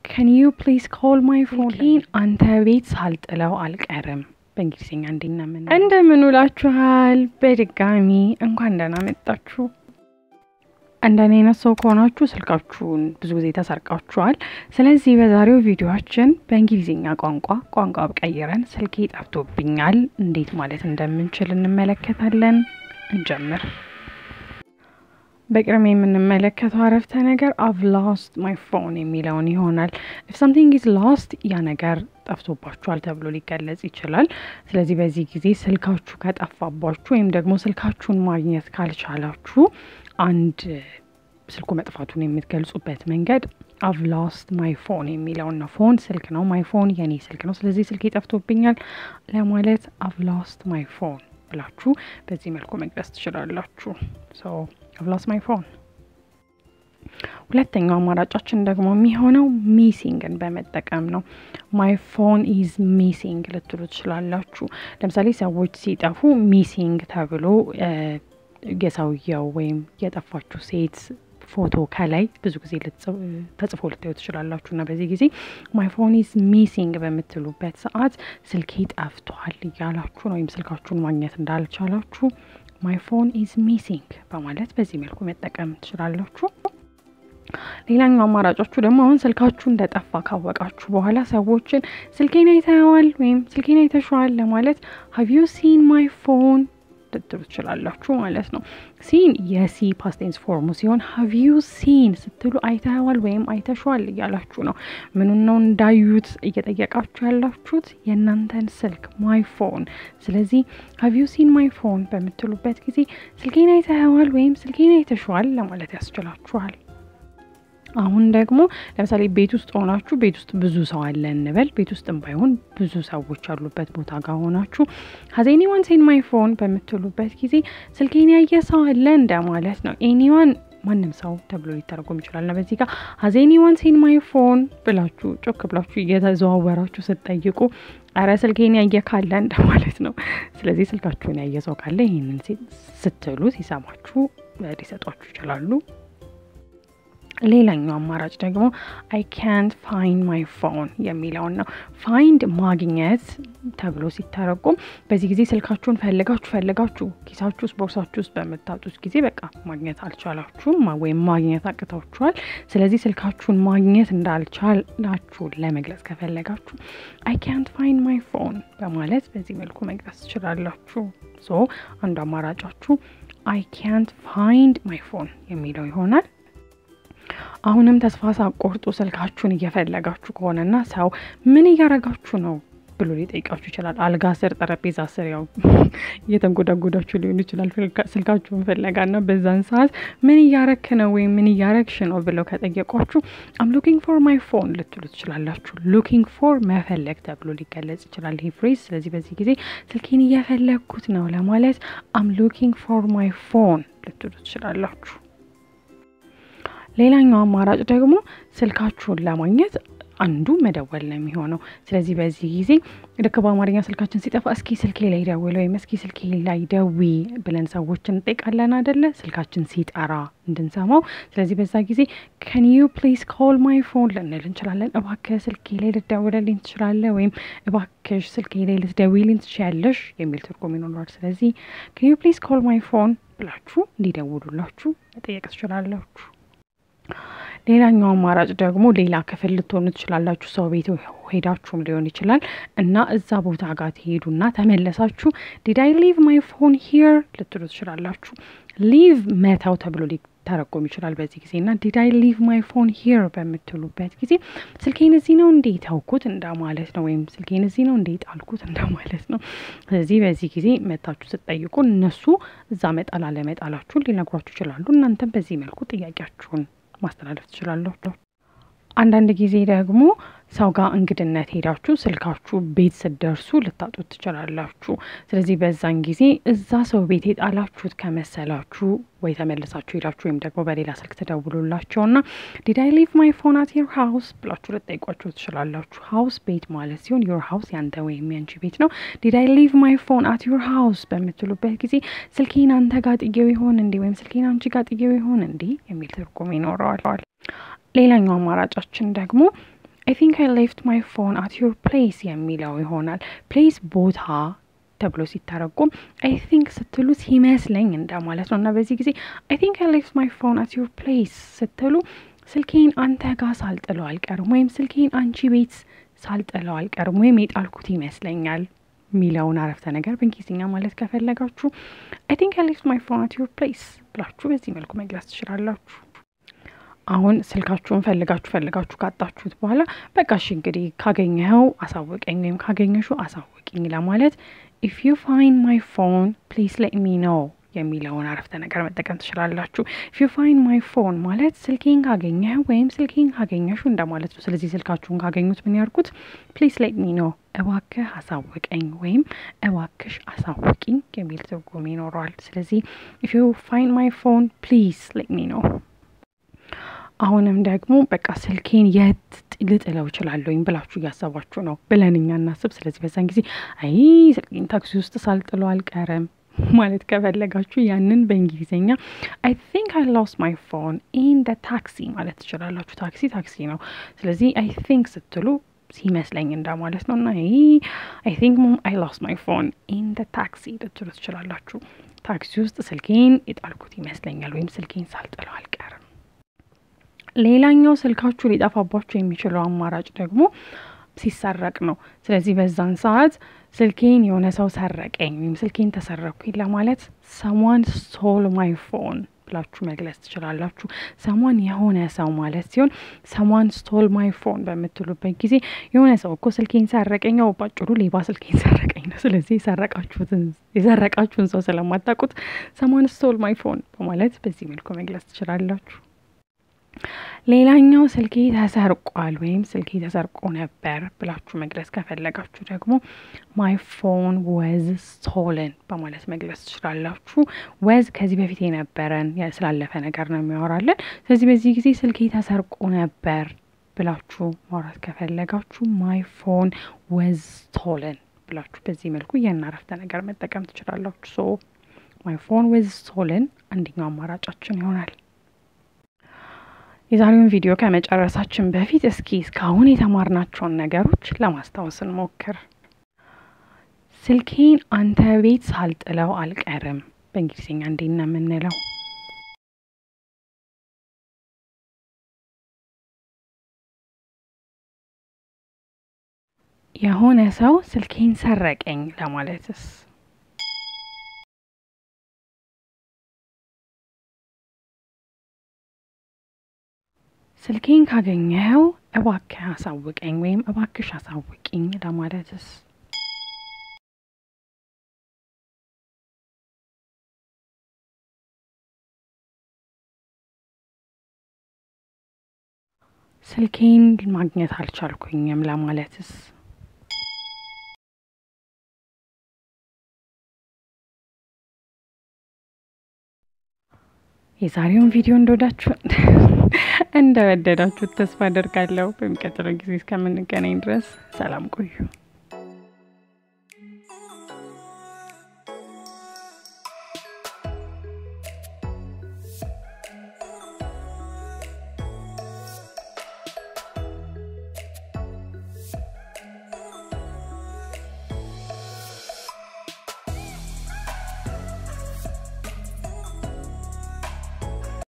ከን ዩ ፕሊዝ ኮል ማይ ፎን አንተ ቤት ሳልጥለው አልቀርም። በእንግሊዝኛ እንዴና ምን እንደምን ውላችኋል? በድጋሚ እንኳን ደህና መጣችሁ። እንደኔ አይነት ሰው ከሆናችሁ ስልካችሁን ብዙ ጊዜ ተሰርቃችኋል። ስለዚህ በዛሬው ቪዲዮችን በእንግሊዝኛ ቋንቋ ቋንቋ ቀይረን ስልኬ ጠፍቶብኛል እንዴት ማለት እንደምንችል እንመለከታለን። እንጀምር። በቅድሚያ የምንመለከተው አረፍተ ነገር አቭ ሎስት ማይ ፎን የሚለውን ይሆናል። ኢፍ ሳምቲንግ ኢዝ ሎስት ያ ነገር ጠፍቶባችኋል ተብሎ ሊገለጽ ይችላል። ስለዚህ በዚህ ጊዜ ስልካችሁ ከጠፋባችሁ ወይም ደግሞ ስልካችሁን ማግኘት ካልቻላችሁ አንድ ስልኩ መጥፋቱን የምትገልጹበት መንገድ አቭ ሎስት ማይ ፎን የሚለውን ነው። ፎን ስልክ ነው። ማይ ፎን የኔ ስልክ ነው። ስለዚህ ስልክ ጠፍቶብኛል ለማለት አቭ ሎስት ማይ ፎን ብላችሁ በዚህ መልኩ መግለጽ ትችላላችሁ። ሶ አቭ ሎስት ማይ ፎን። ሁለተኛው አማራጫችን ደግሞ የሚሆነው ሚሲንግን በመጠቀም ነው። ማይ ፎን ኢዝ ሚሲንግ ልትሉ ትችላላችሁ። ለምሳሌ ሰዎች ሲጠፉ ሚሲንግ ተብሎ የሰውየው ወይም የጠፋችሁ ሴት ፎቶ ከላይ ብዙ ጊዜ ተጽፎ ልታዩ ትችላላችሁ። እና በዚህ ጊዜ ማይ ፎን ኢዝ ሚሲንግ በምትሉበት ሰዓት ስልኬ ጠፍቷል እያላችሁ ነው፣ ወይም ስልካችሁን ማግኘት እንዳልቻላችሁ ማይ ፎን ኢዝ ሚሲንግ በማለት በዚህ መልኩ መጠቀም ትችላላችሁ። ሌላኛው አማራጫችሁ ደግሞ አሁን ስልካችሁ እንደጠፋ ካወቃችሁ በኋላ ሰዎችን ስልኬን አይተዋል ወይም ስልኬን አይተሸዋል ለማለት ሀቭ ዩ ሲን ማይ ፎን ልትሉ ትችላላችሁ ማለት ነው። ሲን የሲ ፓስቴንስ ፎርሙ ሲሆን ሀቭ ዩ ሲን ስትሉ አይተዋል ወይም አይተሸዋል እያላችሁ ነው። ምኑን ነው እንዳዩት እየጠየቃችሁ ያላችሁት የእናንተን ስልክ ማይ ፎን። ስለዚህ ሀቭ ዩ ሲን ማይ ፎን በምትሉበት ጊዜ ስልኬን አይተዋል ወይም ስልኬን አይተሸዋል ለማለት ያስችላችኋል። አሁን ደግሞ ለምሳሌ ቤት ውስጥ ሆናችሁ ቤት ውስጥ ብዙ ሰው አለ እንበል። ቤት ውስጥም ባይሆን ብዙ ሰዎች ያሉበት ቦታ ጋር ሆናችሁ ሀዝ ኤኒዋን ሴን ማይ ፎን በምትሉበት ጊዜ ስልኬን ያየ ሰው አለ እንደማለት ነው። ኤኒዋን ማንም ሰው ተብሎ ሊተረጎም ይችላል። እና በዚህ ጋር ሀዝ ኤኒዋን ሴን ማይ ፎን ብላችሁ ጮክ ብላችሁ እየተዘዋወራችሁ ስትጠይቁ አረ ስልኬን ያየ ካለ እንደማለት ነው። ስለዚህ ስልካችሁን ያየ ሰው ካለ ይህንን ስትሉ ሲሰማችሁ ሊሰጧችሁ ይችላሉ። ሌላኛው አማራጭ ደግሞ አይ ካንት ፋይንድ ማይ ፎን የሚለውን ነው። ፋይንድ ማግኘት ተብሎ ሲተረጎም በዚህ ጊዜ ስልካችሁን ፈልጋችሁ ፈልጋችሁ ኪሳችሁ ውስጥ ቦርሳችሁ ውስጥ በምታጡት ጊዜ በቃ ማግኘት አልቻላችሁም ወይም ማግኘት አቅታችኋል። ስለዚህ ስልካችሁን ማግኘት እንዳልቻላችሁ ለመግለጽ ከፈለጋችሁ አይ ካንት ፋይንድ ማይ ፎን በማለት በዚህ መልኩ መግለጽ ትችላላችሁ። ሶ አንዱ አማራጫችሁ አይ ካንት ፋይንድ ማይ ፎን የሚለው ይሆናል። አሁንም ተስፋ ሳቆርጡ ስልካችሁን እየፈለጋችሁ ከሆነና ሰው ምን እያረጋችሁ ነው ብሎ ሊጠይቃችሁ ይችላል። አልጋ ስር፣ ጠረጴዛ ስር ያው እየተንጎዳጎዳችሁ ሊሆን ይችላል ስልካችሁን ፍለጋና በዛን ሰዓት ምን እያረክ ነው ወይም ምን እያረግሽ ነው ብለው ከጠየቋችሁ አም ሉኪንግ ፎር ማይ ፎን ልትሉ ትችላላችሁ። ሉኪንግ ፎር መፈለግ ተብሎ ሊገለጽ ይችላል ይህ ፍሬዝ። ስለዚህ በዚህ ጊዜ ስልኬን እየፈለግኩት ነው ለማለት አም ሉኪንግ ፎር ማይ ፎን ልትሉ ትችላላችሁ። ሌላኛው አማራጭ ደግሞ ስልካችሁን ለማግኘት አንዱ መደወል ነው የሚሆነው። ስለዚህ በዚህ ጊዜ ልክ በአማርኛ ስልካችን ሲጠፋ እስኪ ስልኬ ላይ ደውል ወይም እስኪ ስልኬ ላይ ደዊ ብለን ሰዎችን እንጠይቃለን አደለ? ስልካችን ሲጠራ እንድንሰማው። ስለዚህ በዛ ጊዜ ከን ዩ ፕሊዝ ኮል ማይ ፎን ልንል እንችላለን። እባክህ ስልኬ ላይ ልትደውልልኝ ትችላለህ፣ ወይም እባክሽ ስልኬ ላይ ልትደውይልኝ ትችያለሽ የሚል ትርጉም ይኖረዋል። ስለዚህ ከን ዩ ፕሊዝ ኮል ማይ ፎን ብላችሁ እንዲደውሉላችሁ መጠየቅ ትችላላችሁ። ሌላኛው አማራጭ ደግሞ ሌላ ክፍል ልትሆኑ ትችላላችሁ። ሰው ቤት ሄዳችሁም ሊሆን ይችላል እና እዛ ቦታ ጋር ትሄዱና ተመለሳችሁ ዲድ አይ ሊቭ ማይ ፎን ሂር ልትሉ ትችላላችሁ። ሊቭ መተው ተብሎ ሊተረጎም ይችላል በዚህ ጊዜ እና ዲድ አይ ሊቭ ማይ ፎን ሂር በምትሉበት ጊዜ ስልኬን እዚህ ነው እንዴ ተውኩት እንደማለት ነው፣ ወይም ስልኬን እዚህ ነው እንዴ ጣልኩት እንደማለት ነው። ስለዚህ በዚህ ጊዜ መታችሁ ስትጠይቁ እነሱ እዛ መጣል አለመጣላችሁን ሊነግሯችሁ ይችላሉ። እናንተም በዚህ መልኩ ጥያቄያችሁን ማስተላለፍ ትችላለሁ። አንዳንድ ጊዜ ደግሞ ሰው ጋር እንግድነት ሄዳችሁ ስልካችሁ ቤት ስትደርሱ ልታጡት ትችላላችሁ። ስለዚህ በዛን ጊዜ እዛ ሰው ቤት የጣላችሁት ከመሰላችሁ ወይ ተመልሳችሁ ሄዳችሁ ወይም ደግሞ በሌላ ስልክ ተደውሉላቸውና ዲድ አይ ሊቭ ማይ ፎን አት ዮር ሀውስ ብላችሁ ልጠይቋቸው ትችላላችሁ። ሀውስ ቤት ማለት ሲሆን ዮር ሀውስ ያንተ ወይም ያንቺ ቤት ነው። ዲድ አይ ሊቭ ማይ ፎን አት ዮር ሀውስ በምትሉበት ጊዜ ስልኬን አንተ ጋር ጥጌው ይሆን እንዲህ ወይም ስልኬን አንቺ ጋር ጥጌው ይሆን እንዲህ የሚል ትርጉም ይኖረዋል። ሌላኛው አማራጫችን ደግሞ አይ ቲንክ አይ ሌፍት ማይ ፎን አት ዩር ፕሌስ የሚለው ይሆናል። ፕሌስ ቦታ ተብሎ ሲተረጎም አይ ቲንክ ስትሉ ሲመስለኝ እንደማለት ነው እና በዚህ ጊዜ አይ ቲንክ አይ ሌፍት ማይ ፎን አት ዩር ፕሌስ ስትሉ ስልኬን አንተ ጋር ሳልጥለው አልቀርም ወይም ስልኬን አንቺ ቤት ሳልጥለው አልቀርም ወይም የጣልኩት ይመስለኛል የሚለውን አረፍተ ነገር በእንግሊዝኛ ማለት ከፈለጋችሁ አይ ቲንክ አይ ሌፍት ማይ ፎን አት ዩር ፕሌስ ብላችሁ በዚህ መልኩ መግለጽ ትችላላችሁ። አሁን ስልካችሁን ፈልጋችሁ ፈልጋችሁ ካጣችሁት በኋላ በቃ እሺ እንግዲህ ካገኘኸው አሳውቀኝ ወይም ካገኘሹ አሳውቅኝ ለማለት ኢፍ ዩ ፋይንድ ማይ ፎን ፕሊዝ ሌት ሚ ኖ የሚለውን አረፍተ ነገር መጠቀም ትችላላችሁ። ኢፍ ዩ ፋይንድ ማይ ፎን ማለት ስልኬን ካገኘህ ወይም ስልኬን ካገኘሹ እንደማለት ነው። ስለዚህ ስልካችሁን ካገኙት ምን ያርጉት? ፕሊዝ ሌት ሚ ኖ እባክህ አሳውቀኝ ወይም እባክሽ አሳውቂኝ የሚል ትርጉም ይኖረዋል። ስለዚህ ኢፍ ዩ ፋይንድ ማይ ፎን ፕሊዝ ሌት ሚ ኖ አሁንም ደግሞ በቃ ስልኬን የት ልጥለው እችላለሁኝ ብላችሁ እያሰባችሁ ነው ብለን እኛ እናስብ። ስለዚህ በዛን ጊዜ አይ ስልኬን ታክሲ ውስጥ ሳልጥለው አልቀርም ማለት ከፈለጋችሁ ያንን በእንግሊዝኛ አይ ቲንክ አይ ሎስት ማይ ፎን ኢን ደ ታክሲ ማለት ትችላላችሁ። ታክሲ ታክሲ ነው። ስለዚህ አይ ቲንክ ስትሉ ሲመስለኝ እንደማለት ነው እና አይ ቲንክ ሞም አይ ሎስት ማይ ፎን ኢን ደ ታክሲ ልትሉ ትችላላችሁ። ታክሲ ውስጥ ስልኬን የጣልኩት ይመስለኛል ወይም ስልኬን ሳልጥለው አልቀርም። ሌላኛው ስልካችሁ ሊጠፋባችሁ የሚችለው አማራጭ ደግሞ ሲሰረቅ ነው። ስለዚህ በዛን ሰዓት ስልኬን የሆነ ሰው ሰረቀኝ ወይም ስልኬን ተሰረኩኝ ለማለት ሰሟን ስቶል ማይ ፎን ብላችሁ መግለጽ ትችላላችሁ። ሰሟን የሆነ ሰው ማለት ሲሆን ሰሟን ስቶል ማይ ፎን በምትሉበት ጊዜ የሆነ ሰው እኮ ስልኬን ሰረቀኝ፣ ያው ባጭሩ ሌባ ስልኬን ሰረቀኝ ነው። ስለዚህ የሰረቃችሁትን የሰረቃችሁን ሰው ስለማታውቁት ሰሟን ስቶል ማይ ፎን በማለት በዚህ መልኩ መግለጽ ትችላላችሁ። ሌላኛው ስልኬ ተሰርቋል ወይም ስልኬ ተሰርቆ ነበር ብላችሁ መግለጽ ከፈለጋችሁ ደግሞ ማይ ፎን ወዝ ስቶለን በማለት መግለጽ ትችላላችሁ። ወዝ ከዚህ በፊት የነበረን ስላለፈ ነገር ነው የሚያወራለን። ስለዚህ በዚህ ጊዜ ስልኬ ተሰርቆ ነበር ብላችሁ ማውራት ከፈለጋችሁ ማይ ፎን ወዝ ስቶለን ብላችሁ በዚህ መልኩ ያን አረፍተ ነገር መጠቀም ትችላላችሁ። ሶ ማይ ፎን ወዝ ስቶለን አንደኛው አማራጫችን ይሆናል። የዛሬውን ቪዲዮ ከመጨረሳችን በፊት እስኪ እስካሁን የተማርናቸውን ነገሮች ለማስታወስ እንሞክር። ስልኬን አንተ ቤት ሳልጥለው አልቀርም በእንግሊዝኛ እንዴት ነው የምንለው? የሆነ ሰው ስልኬን ሰረቀኝ ለማለትስ ስልኬን ካገኘኸው እባክህ አሳውቀኝ ወይም እባክሽ አሳውቂኝ ለማለትስ ስልኬን ማግኘት አልቻልኩኝም ለማለትስ የዛሬውን ቪዲዮ እንደወዳችሁ እንደወደዳችሁት ተስፋ አደርጋለሁ። በሚቀጥለው ጊዜ እስከምንገናኝ ድረስ ሰላም ቆዩ።